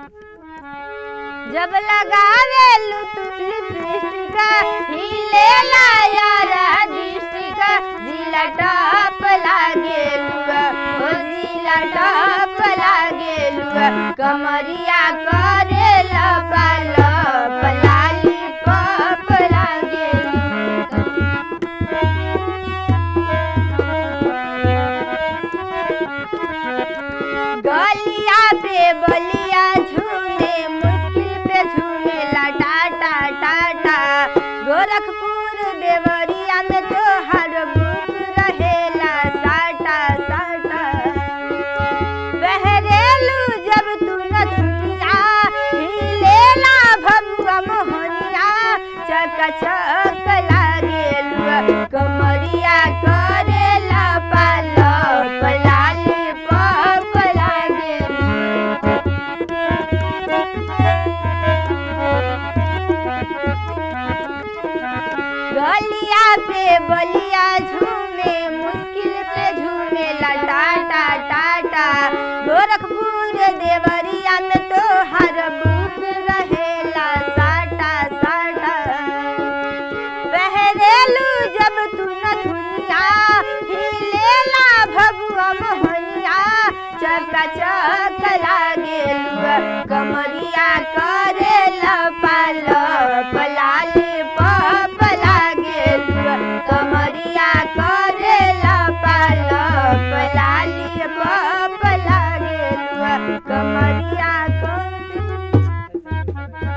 जब लगावेलू तू लिपस्टिक हिले यार डिस्टिक जिला टॉप लागेलू ओ जिला टॉप लागेलू कमरिया करे लपाल पलाली पप लागेलू गलिया पे बलिया झूमे मुश्किल पे झूमे ला टाटा टाटा गोरखपुर देवरिया में तो हर बुक रहेला साटा साटा बहरेलू जब तू न दुनिया हिलेला भगवा मोहनिया चक चक लागेलू कमरिया करेला पाल पलाली पप लागेलू गलिया पे बलिया झूमे मुश्किल से झूमे ला टाटा टाटा गोरखपुर देवरिया में तो हर बुक रहेला साटा साटा बहरेलू जब तू न दुनिया हिलेला भगवा मोहनिया चक चक लागेलू कमरिया का